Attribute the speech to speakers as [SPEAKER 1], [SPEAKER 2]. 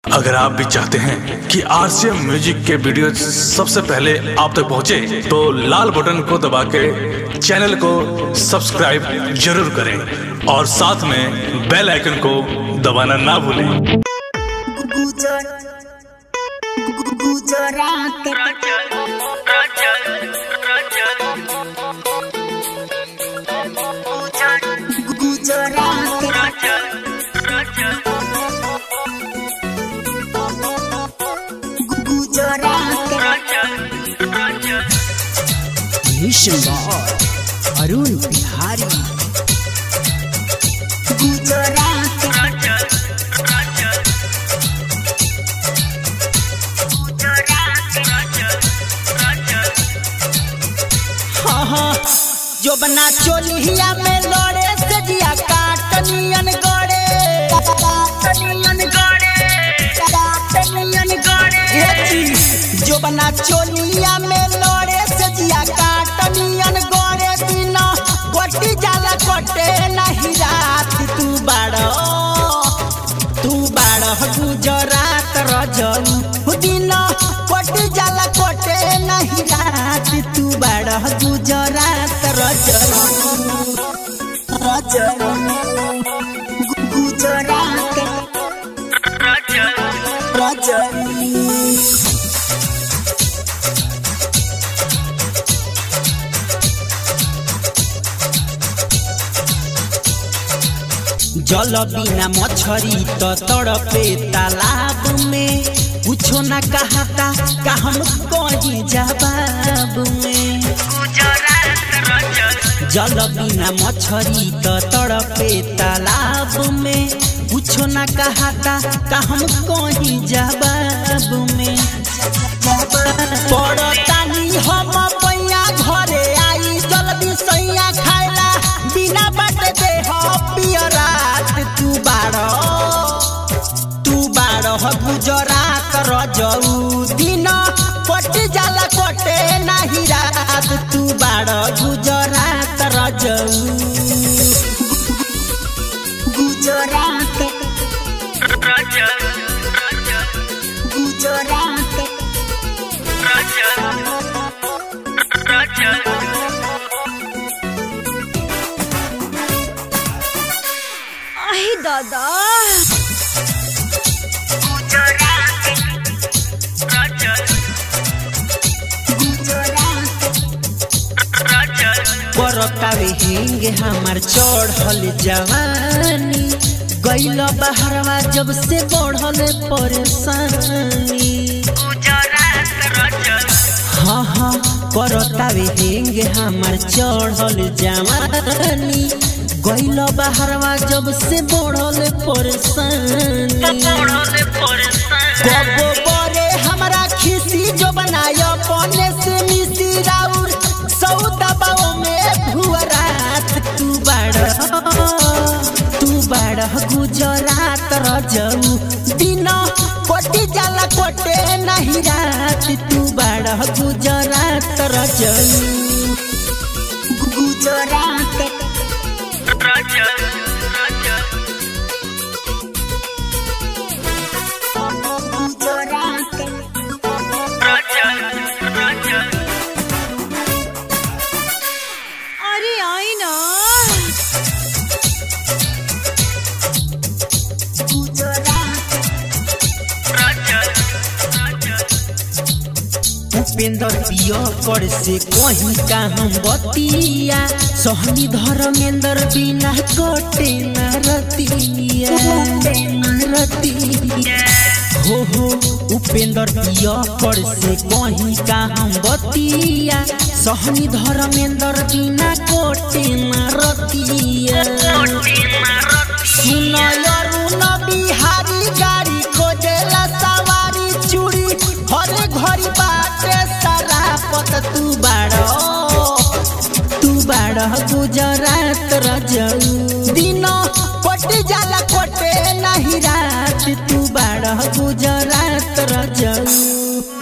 [SPEAKER 1] अगर आप भी चाहते हैं कि आरसीएम म्यूजिक के वीडियो सबसे पहले आप तक पहुंचे, तो लाल बटन को दबा के चैनल को सब्सक्राइब जरूर करें और साथ में बेल आइकन को दबाना ना भूलें
[SPEAKER 2] गुजर गुजरात गुजरात गुजरात
[SPEAKER 3] भीषण अरुण बिहारी
[SPEAKER 2] गुजरात
[SPEAKER 3] हाँ हाँ जो बना चोलिया में लड़े से जिया काटनियन गड़े
[SPEAKER 2] काटनियन गड़े काटनियन गड़े
[SPEAKER 3] जो बना चोलिया में लड़े से जिया काटनियन गड़े दिन गोटी जाला कटे नहीं रात तू बाड़ तू बाड़ गुजरात रजऊ दिन कोटी जाला कोटे नहीं रात तू बाड़ गुजरात रजऊ
[SPEAKER 2] गुजरात
[SPEAKER 3] जल बिना मछरी तो तड़पे तालाब में कुछो ना कहता का हम कहीं जवाब में जल बिना मछरी तो तड़पे तालाब में कुछो ना कहता का हम कहीं जवाब में पड़तानी हम पैया घरे आई जल्दी सैया खाइला बिना बाट दे पियरात तू बाड़ तू बाड़ गुजरात रजऊ दिन कट जाला कटे नाही रात तू बाड़ गुजरात रजऊ
[SPEAKER 2] गुजरात गुजरात
[SPEAKER 4] आई दादा
[SPEAKER 3] परकावे हेंगे हमार चढ़ल जवानी गैल बहरवा जब से बढ़ल परेशानी हाँ हाँ करतावे हेंगे हमार चढ़ल जवानी गैल बहरवा जब से बढ़ल परेशानी कबो बरे हमरा खिसी जो बनाय अपने से मिसी राउर सौदा बाओ में भुअरात तू बाड़ तू बाड़ गुजरात रजऊ दिन कोटी जाला कोटे नहीं रात तू बाड़ गुजरात रजऊ
[SPEAKER 2] गुजरात गुजरात
[SPEAKER 4] अरे आई ना
[SPEAKER 3] उपेंद्र पिय कर से कहीं का हम बतिया सहनी धर्मेंद्र बिना कटे न रतिया रतिया हो हो उपेंद्र पिय कर से कहीं का हम बतिया सहनी धर्मेंद्र बिना कटे न रतिया सुन अरुण बिहारी गाड़ी खोजेला सवारी चूड़ी हर घड़ी बाटे सरापत तू बाड़ तू बाड़ गुजरात रजऊ दिन कोट जाला कोटे नहीं रात तू बाड़ गुजरात रजऊ